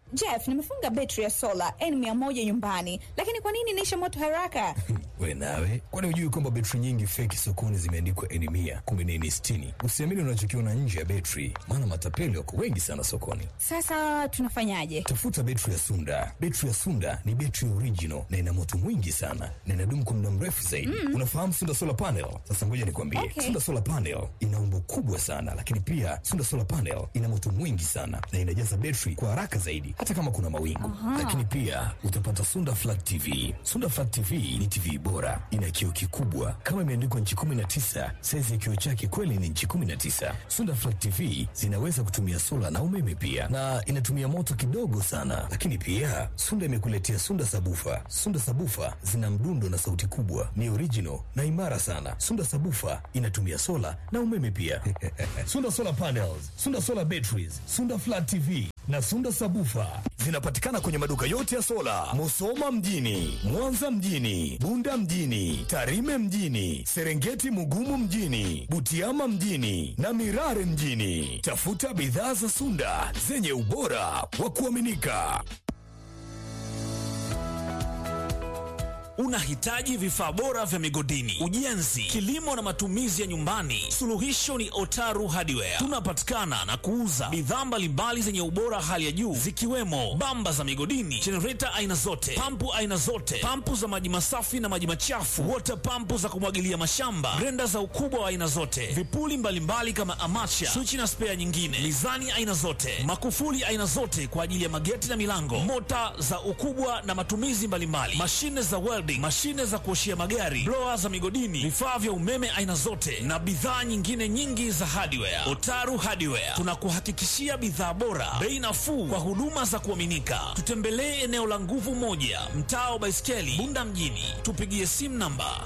Jeff, nimefunga betri ya sola N100 nyumbani, lakini kwa nini inaisha moto haraka? We nawe, kwani hujui kwamba betri nyingi feki sokoni zimeandikwa N mia kumbe ni N sitini? Usiamini unachokiona nje ya betri, maana matapeli wako wengi sana sokoni. Sasa tunafanyaje? Tafuta betri ya Sunda. Betri ya Sunda ni betri original na ina moto mwingi sana na inadumu kwa muda mrefu zaidi. Unafahamu Sunda solar panel? Sasa ngoja nikwambie, Okay. Sunda solar panel ina umbo kubwa sana, lakini pia Sunda solar panel ina moto mwingi sana na inajaza betri kwa haraka zaidi, hata kama kuna mawingu. Lakini pia utapata Sunda flat TV. Sunda flat TV ni TV bora, ina kioo kikubwa kama imeandikwa nchi 19. Saizi ya kioo chake kweli ni nchi 19. Sunda flat TV zinaweza kutumia sola na umeme pia, na inatumia moto kidogo sana. Lakini pia Sunda imekuletea Sunda sabufa. Sunda sabufa zina mdundo na sauti kubwa, ni original na imara sana. Sunda sabufa inatumia sola na umeme pia. Sunda solar panels, Sunda solar batteries, Sunda flat TV na Sunda sabufa zinapatikana kwenye maduka yote ya sola, Musoma mjini, Mwanza mjini, Bunda mjini, Tarime mjini, Serengeti Mugumu mjini, Butiama mjini na Mirare mjini. Tafuta bidhaa za Sunda zenye ubora wa kuaminika. Unahitaji vifaa bora vya migodini, ujenzi, kilimo na matumizi ya nyumbani? Suluhisho ni Otaru Hardware. Tunapatikana na kuuza bidhaa mbalimbali zenye ubora hali ya juu zikiwemo bamba za migodini, jenereta aina zote, pampu aina zote, pampu za maji masafi na maji machafu, wota pampu za kumwagilia mashamba, grenda za ukubwa wa aina zote, vipuli mbalimbali kama amacha, swichi na spea nyingine, mizani aina zote, makufuli aina zote kwa ajili ya mageti na milango, mota za ukubwa na matumizi mbalimbali, mashine za welding, mashine za kuoshia magari, blower za migodini, vifaa vya umeme aina zote na bidhaa nyingine nyingi za hardware. Otaru Hardware tunakuhakikishia bidhaa bora, bei nafuu kwa huduma za kuaminika. Tutembelee eneo la nguvu moja, mtaa wa Baiskeli, Bunda mjini. Tupigie simu namba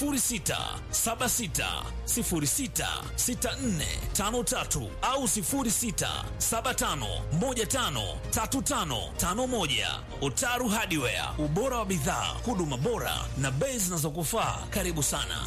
0676066453 au 0675153551. Otaru Hardware, ubora wa bidhaa, huduma bora na bei zinazokufaa. Karibu sana.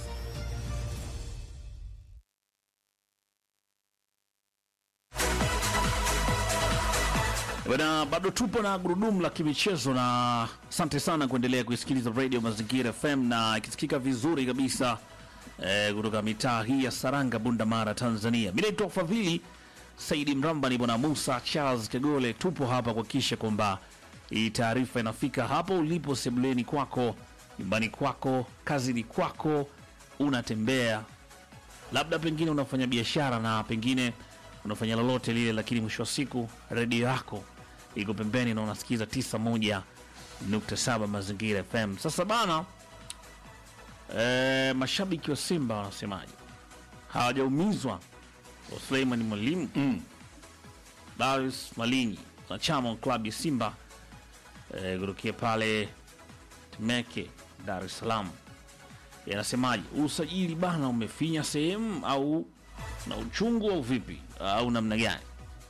Bana, bado tupo na gurudumu la kimichezo na asante sana kuendelea kuisikiliza Radio Mazingira FM na ikisikika vizuri kabisa eh, kutoka mitaa hii ya Saranga, Bunda Mara, Tanzania. Mimi naitwa Fadhili Saidi Mramba, ni bwana Musa Charles Kagole. Tupo hapa kuhakikisha kwamba hii taarifa inafika hapo ulipo, sebuleni kwako, nyumbani kwako, kazini kwako, unatembea labda pengine unafanya biashara na pengine unafanya lolote lile, lakini mwisho wa siku redio yako iko pembeni na unasikiza 91.7 Mazingira FM. Sasa bana, e, mashabiki wa Simba wanasemaje? Hawajaumizwa wa Suleiman Mwalimu mm. Darius Malinyi wanachama wa klabu ya Simba e, kutokea pale Temeke, Dar es Salaam yanasemaje? Usajili bana umefinya sehemu au na uchungu au vipi au namna gani?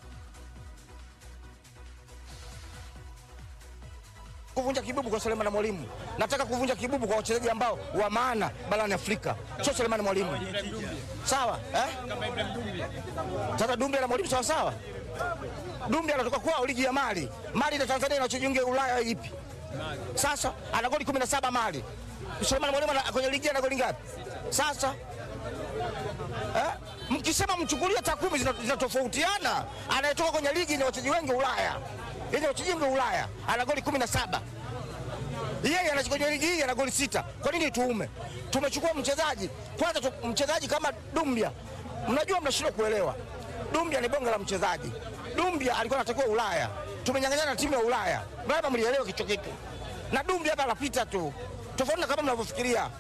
kuvunja kibubu kwa Selemani Mwalimu. Nataka kuvunja kibubu kwa wachezaji ambao wa maana barani Afrika, sio Selemani Mwalimu. Sawa eh? Sasa Dumbe na Mwalimu sawa sawa. Dumbe anatoka kwao ligi ya Mali. Mali na Tanzania inachojiunga Ulaya ipi? Sasa ana goli 17 Mali. Selemani Mwalimu ana- kwenye ligi ana goli ngapi? Sasa eh? Mkisema mchukulie takwimu zina- zinatofautiana. Anayetoka kwenye ligi ni wachezaji wengi Ulaya, ili wachezaji wengi Ulaya ana goli 17 yeye anachukua kwenye ligi hii ana goli sita. Kwa nini tuume? Tumechukua mchezaji kwanza tu, mchezaji kama Dumbia, mnajua mnashindwa kuelewa. Dumbia ni bonge la mchezaji. Dumbia alikuwa anatakiwa Ulaya, tumenyang'anyana na timu ya Ulaya, labda mlielewa kicho kitu. Na Dumbia hapa anapita tu, tofauti na kama mnavyofikiria.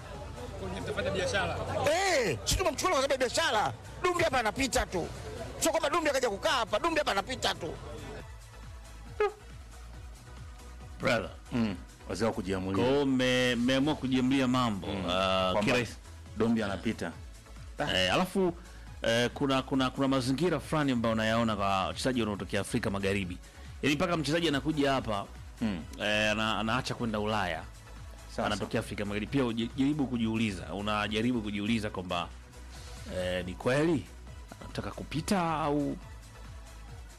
Eh, si tumemchukua kwa sababu ya biashara. Dumbia hapa anapita tu, sio kwamba Dumbia kaja kukaa hapa. Dumbia hapa anapita tu. Brother, wazee wa kwa kujiamulia hiyo mme- mmeamua kujiamlia mambo mm. kwamba kirahisi Dombi anapita Eh, alafu eh, kuna kuna kuna mazingira fulani ambayo unayaona kwa wachezaji wanaotokea Afrika Magharibi, yaani mpaka mchezaji anakuja hapa Mm. eh, ana, anaacha kwenda Ulaya Sasa. anatokea Afrika Magharibi. Pia uji- jaribu kujiuliza, unajaribu kujiuliza kwamba eh, ni kweli anataka kupita au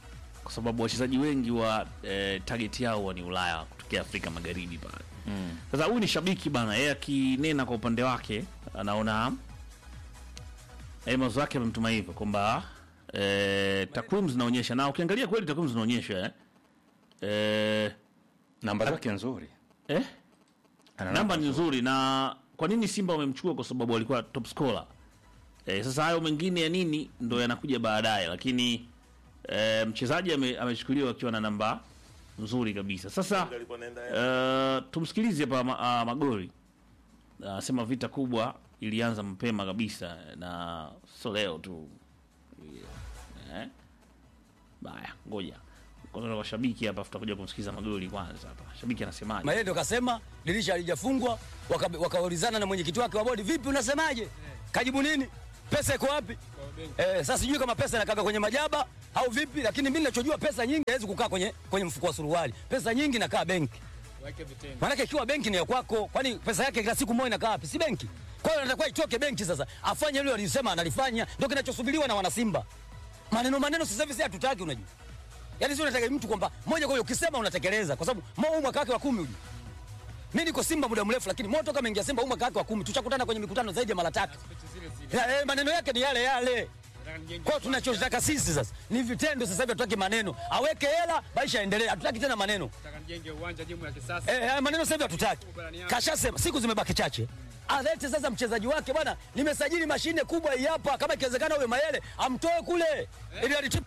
kwa sababu wachezaji wengi wa eh, target yao wa ni Ulaya kutokea Afrika Magharibi pale. Sasa huyu ni shabiki bana, yeye akinena kwa upande wake anaona eh, mawazo yake amemtuma hivyo kwamba eh, takwimu zinaonyesha, na ukiangalia kweli takwimu zinaonyesha eh, eh, namba zake nzuri eh, Ana namba ni nzuri. Na kwa nini Simba wamemchukua? Kwa sababu alikuwa top scorer. Eh, sasa hayo mengine ya nini ndo yanakuja baadaye, lakini eh, mchezaji ame- amechukuliwa akiwa na namba nzuri kabisa. Sasa eh, tumsikilize hapa ma, ah, Magori anasema vita kubwa ilianza mapema kabisa na sio leo tu eh? Baya, ngoja kwanza kwa shabiki hapa, tutakuja kumsikiza Magori kwanza hapa. Shabiki anasemaje? Mayele ndo kasema dirisha halijafungwa, waka- wakaulizana na mwenyekiti wake wa bodi, vipi, unasemaje? Kajibu nini? Pesa iko wapi? Eh, sasa sijui kama pesa inakaa kwenye majaba au vipi, lakini mimi ninachojua pesa nyingi haiwezi kukaa kwenye kwenye mfuko wa suruali. Pesa nyingi inakaa benki. Maanake ikiwa benki ni ya kwako, kwani pesa yake kila siku moja inakaa wapi? Si benki. Kwa hiyo anatakiwa itoke benki sasa, afanye ile alisema analifanya, ndio kinachosubiriwa na wanasimba. Maneno maneno sasa hivi si hatutaki, unajua. Yaani sio unataka mtu kwamba moja kwa moja ukisema unatekeleza kwa sababu Mo huu mwaka wake wa kumi uji. Mimi niko Simba muda mrefu lakini Mo toka ameingia Simba huu mwaka wake wa kumi tushakutana kwenye mikutano zaidi ya mara tatu. Ya, eh, maneno yake ni yale yale. Kwa hiyo tunachotaka sisi sasa ni vitendo sasa hivi hatutaki maneno. Aweke hela maisha yaendelee. Hatutaki tena maneno. Nijenge uwanja jimu ya kisasa. Eh, haya maneno sasa hivi hatutaki. Kashasema siku zimebaki chache. Alete sasa mchezaji wake bwana, nimesajili mashine kubwa hii hapa, kama ikiwezekana uwe Mayele amtoe kule ili alitupe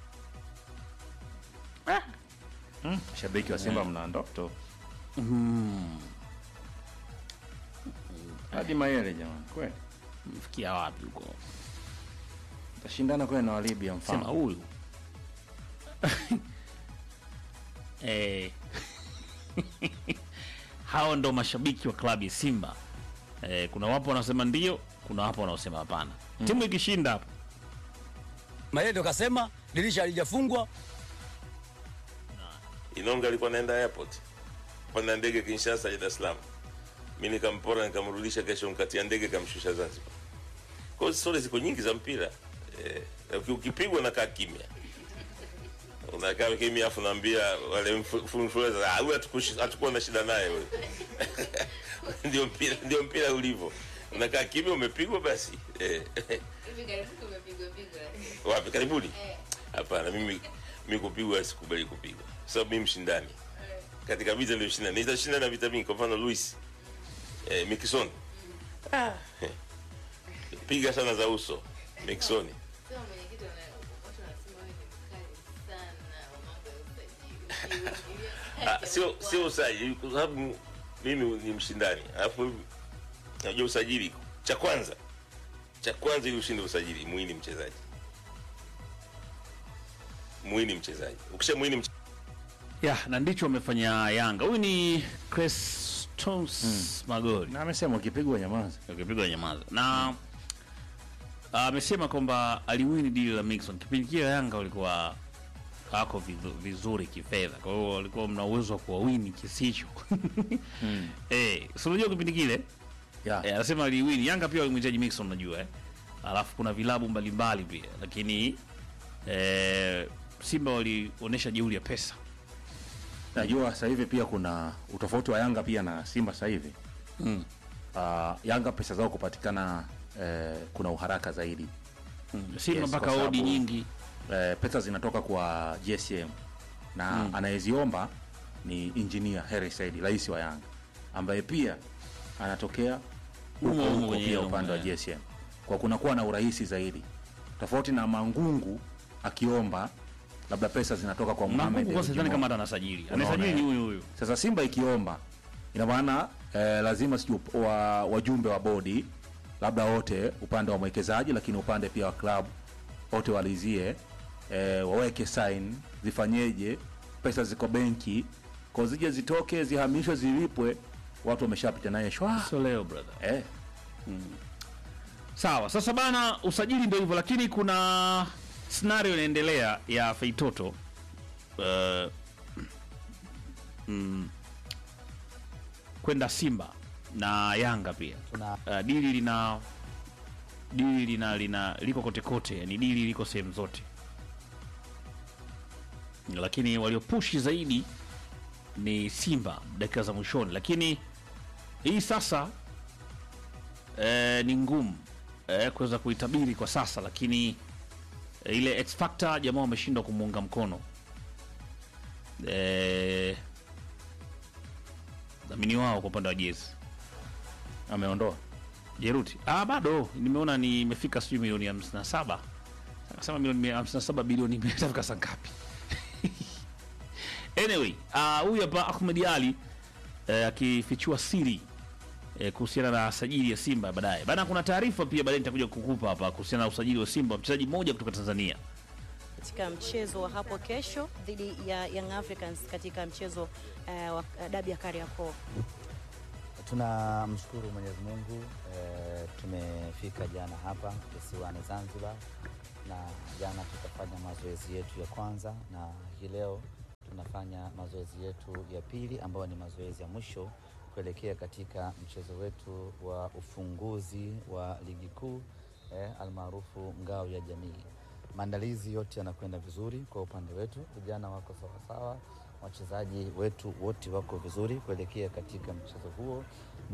shabiki wa Simba mna ndoto hadi Mayele jamani, kweli Mfikia wapi huko? tashindana kweli na Walibia Sema mfano huyu eh, hao ndo mashabiki wa klabu ya Simba. Eh, kuna wapo wanaosema ndio, kuna wapo wanaosema hapana. Timu ikishinda hapo Mayele ndo kasema dirisha halijafungwa, Inonga alikuwa naenda airport panda ndege Kinshasa ya Dar es Salaam, mi nikampora nikamrudisha, kesho mkatia ndege kamshusha Zanzibar. Kwa hiyo stori ziko nyingi za mpira eh, uki- ukipigwa nakaa kimya, unakaa kimya afu naambia wale mfu- influencer, "Ah, huyu hatukushi- hatukuwa na shida naye huyu." ndio mpira, ndio mpira ulivyo, unakaa kimya, umepigwa basi eh. Hivi karibuni umepigwa pigwa. Wapi? Karibuni? Hapana, mimi mimi kupigwa sikubali kupigwa, kwa sababu mimi mshindani katika vita ndio shinda, nitashinda na vita vingi. Kwa mfano Luis eh, Mikison piga sana za uso Mikisoni. Sema mwenyekiti wana- watu wanasema wewe ni mkali sana wa mambo ya usajili. Ah, sio sio usajili, kwa sababu mimi ni mshindani, alafu najua usajili. Cha kwanza cha kwanza, ili ushinde usajili, muhini mchezaji, muhini mchezaji. Ukisha muhini mchezaji ya na ndicho wamefanya Yanga. Huyu ni Crestos Magori na amesema ukipigwa nyamaza. ukipigwa nyamaza na amesema kwamba aliwini dili la Mixon kipindi kile Yanga walikuwa wako vizu- vizuri kifedha, kwa hiyo walikuwa mna uwezo wa kuwawini kisicho eh, si unajua kipindi kile Yeah. eh, anasema aliwini Yanga pia walimhitaji Mixon, unajua eh, alafu kuna vilabu mbalimbali pia, lakini eh, Simba walionyesha jeuri ya pesa Najua sasa hivi pia kuna utofauti wa Yanga pia na Simba sasa hivi. Mm. Ah, Yanga pesa zao kupatikana eh, kuna uharaka zaidi. Simba Yes, mpaka kwa odi sababu- nyingi Eh, pesa zinatoka kwa GSM na anayeziomba ni engineer Hersi Said, rais wa Yanga ambaye pia anatokea huko Humo humo huko kwenye pia hilo, upande wa eh. GSM, kwa kunakuwa na urahisi zaidi, tofauti na Mangungu akiomba labda pesa zinatoka kwa Mohamed Mangungu kwa sidhani Dewji kama Mo. hata anasajili, Unaona, anasajili ni eh? huyu huyu. Sasa Simba ikiomba ina maana eh, lazima sijui wa, wajumbe wa bodi labda wote upande wa mwekezaji, lakini upande pia wa klabu wote walizie eh, waweke sign, zifanyeje, pesa ziko benki, kwa zije zitoke, zihamishwe, zilipwe, watu wameshapita naye shwa So leo brother. eh, Sawa, sasa bana, usajili ndio hivyo, lakini kuna scenario inaendelea ya Feitoto uh, mm, kwenda Simba na Yanga pia. Uh, dili lina dili lina, lina liko kote kote, yani dili liko sehemu zote. lakini waliopushi zaidi ni Simba dakika za mwishoni, lakini hii sasa eh, ni ngumu eh, kuweza kuitabiri kwa sasa, lakini eh, ile X factor jamaa wameshindwa kumuunga mkono eh, dhamini wao kwa upande wa jezi ameondoa Jeruti. Ah, bado nimeona ni imefika sijui milioni 57. Akasema milioni 57 bilioni imetafika saa ngapi? anyway, ah, huyu hapa Ahmed Ali eh, akifichua siri eh, kuhusiana na sajili ya Simba baadaye. Bana, kuna taarifa pia baadaye nitakuja kukupa hapa kuhusiana na usajili wa Simba, mchezaji mmoja kutoka Tanzania. katika mchezo wa hapo kesho dhidi ya Young Africans katika mchezo eh, wa dabi ya Kariakoo. Tunamshukuru Mwenyezi Mungu eh, tumefika jana hapa visiwani Zanzibar, na jana tukafanya mazoezi yetu ya kwanza, na hii leo tunafanya mazoezi yetu ya pili ambayo ni mazoezi ya mwisho kuelekea katika mchezo wetu wa ufunguzi wa ligi kuu eh, almaarufu ngao ya jamii. Maandalizi yote yanakwenda vizuri kwa upande wetu, vijana wako sawasawa, wachezaji wetu wote wako vizuri kuelekea katika mchezo huo,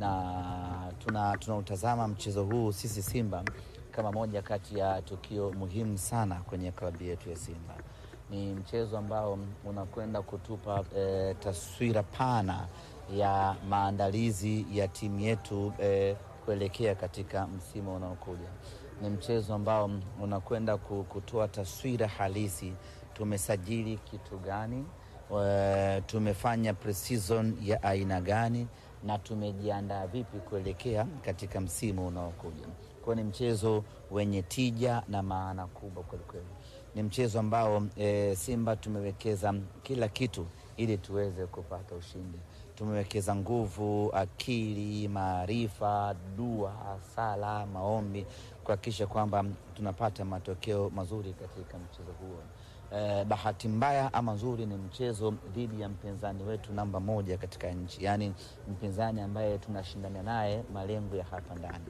na tuna tunautazama mchezo huu sisi Simba kama moja kati ya tukio muhimu sana kwenye klabu yetu ya Simba. Ni mchezo ambao unakwenda kutupa eh, taswira pana ya maandalizi ya timu yetu eh, kuelekea katika msimu unaokuja. Ni mchezo ambao unakwenda ku- kutoa taswira halisi, tumesajili kitu gani, eh, tumefanya pre-season ya aina gani na tumejiandaa vipi kuelekea katika msimu unaokuja. Kwa hiyo ni mchezo wenye tija na maana kubwa kwelikweli. Ni mchezo ambao e, Simba tumewekeza kila kitu ili tuweze kupata ushindi. Tumewekeza nguvu, akili, maarifa, dua, sala, maombi kuhakikisha kwamba tunapata matokeo mazuri katika mchezo huo. Eh, bahati mbaya ama nzuri ni mchezo dhidi ya mpinzani wetu namba moja katika nchi, yaani mpinzani ambaye tunashindana naye malengo ya hapa ndani.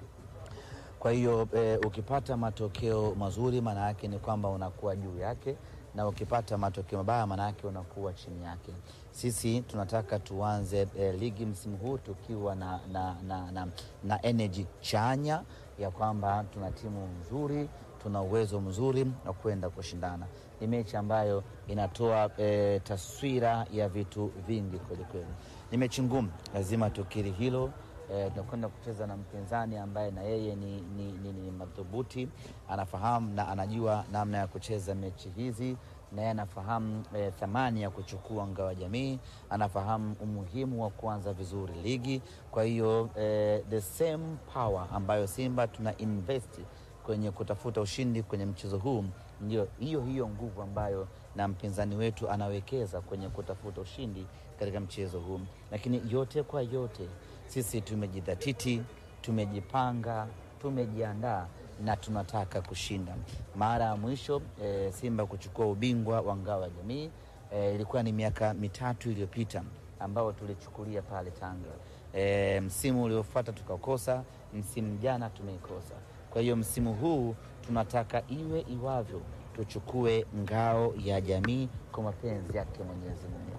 Kwa hiyo eh, ukipata matokeo mazuri maana yake ni kwamba unakuwa juu yake, na ukipata matokeo mabaya maana yake unakuwa chini yake. Sisi tunataka tuanze eh, ligi msimu huu tukiwa na, na, na, na, na energy chanya ya kwamba tuna timu nzuri, tuna uwezo mzuri wa kwenda kushindana. Ni mechi ambayo inatoa eh, taswira ya vitu vingi kwelikweli. Ni mechi ngumu, lazima tukiri hilo. Eh, tunakwenda kucheza na mpinzani ambaye na yeye ni, ni, ni, ni madhubuti, anafahamu na anajua namna ya kucheza mechi hizi, na yeye anafahamu eh, thamani ya kuchukua ngao ya jamii, anafahamu umuhimu wa kuanza vizuri ligi. Kwa hiyo eh, the same power ambayo Simba tuna invest kwenye kutafuta ushindi kwenye mchezo huu, ndio hiyo hiyo nguvu ambayo na mpinzani wetu anawekeza kwenye kutafuta ushindi katika mchezo huu. Lakini yote kwa yote, sisi tumejidhatiti, tumejipanga, tumejiandaa na tunataka kushinda. Mara ya mwisho e, Simba kuchukua ubingwa wa ngao ya jamii e, ilikuwa ni miaka mitatu iliyopita ambao tulichukulia pale Tanga. E, msimu uliofuata tukakosa, msimu jana tumeikosa. Kwa hiyo msimu huu tunataka iwe iwavyo, tuchukue ngao ya jamii kwa mapenzi yake Mwenyezi Mungu.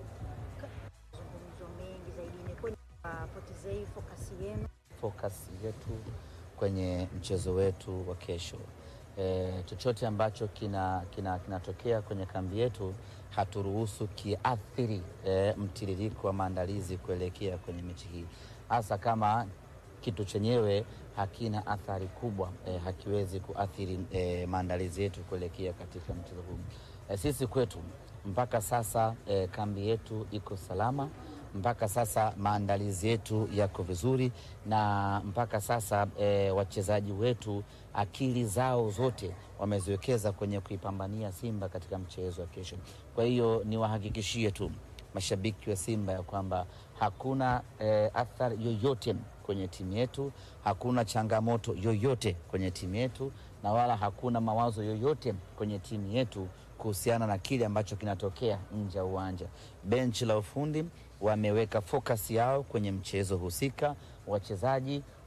Mazungumzo mengi zaidi imekuwa ni wapotezei fokasi yenu focus yetu kwenye mchezo wetu wa kesho. E, chochote ambacho kinatokea kina, kinatokea kwenye kambi yetu haturuhusu kiathiri e, mtiririko wa maandalizi kuelekea kwenye mechi hii, hasa kama kitu chenyewe hakina athari kubwa e, hakiwezi kuathiri e, maandalizi yetu kuelekea katika mchezo huu. E, sisi kwetu mpaka sasa e, kambi yetu iko salama mpaka sasa maandalizi yetu yako vizuri, na mpaka sasa e, wachezaji wetu akili zao zote wameziwekeza kwenye kuipambania Simba katika mchezo wa kesho. Kwa hiyo niwahakikishie tu mashabiki wa Simba ya kwamba hakuna e, athari yoyote kwenye timu yetu, hakuna changamoto yoyote kwenye timu yetu, na wala hakuna mawazo yoyote kwenye timu yetu kuhusiana na kile ambacho kinatokea nje ya uwanja. Benchi la ufundi wameweka focus yao kwenye mchezo husika, wachezaji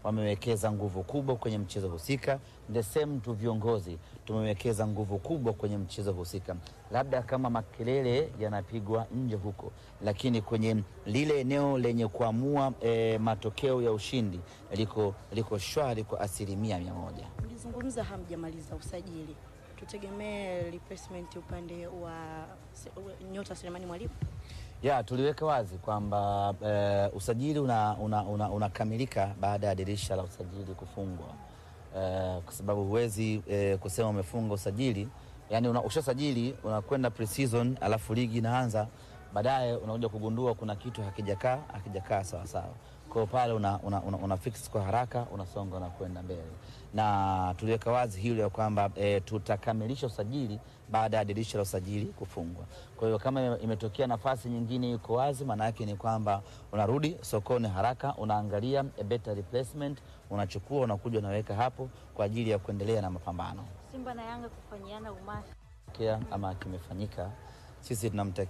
wamewekeza nguvu kubwa kwenye mchezo husika. The same tu viongozi tumewekeza nguvu kubwa kwenye mchezo husika, labda kama makelele yanapigwa nje huko, lakini kwenye lile eneo lenye kuamua eh, matokeo ya ushindi liko, liko shwari kwa asilimia mia moja. Mlizungumza hamjamaliza usajili, tutegemee replacement upande wa se- nyota Selemani Mwalimu. ya tuliweka wazi kwamba eh, usajili unakamilika una, una, unakamilika baada ya dirisha la usajili kufungwa eh, kwa sababu huwezi eh, kusema umefunga usajili yani una, ushasajili unakwenda pre-season alafu ligi inaanza baadaye unakuja kugundua kuna kitu hakijakaa hakijakaa sawasawa kwao pale una, una, una, una fix kwa haraka unasonga unakwenda mbele na tuliweka wazi hilo ya kwamba e, tutakamilisha usajili baada ya dirisha la usajili kufungwa. Kwa hiyo kama ime- imetokea nafasi nyingine iko wazi, maana yake ni kwamba unarudi sokoni haraka, unaangalia a better replacement, unachukua unakuja unaweka hapo kwa ajili ya kuendelea na mapambano. Simba na Yanga kufanyiana umasi Kia ama kimefanyika, sisi tunamtakia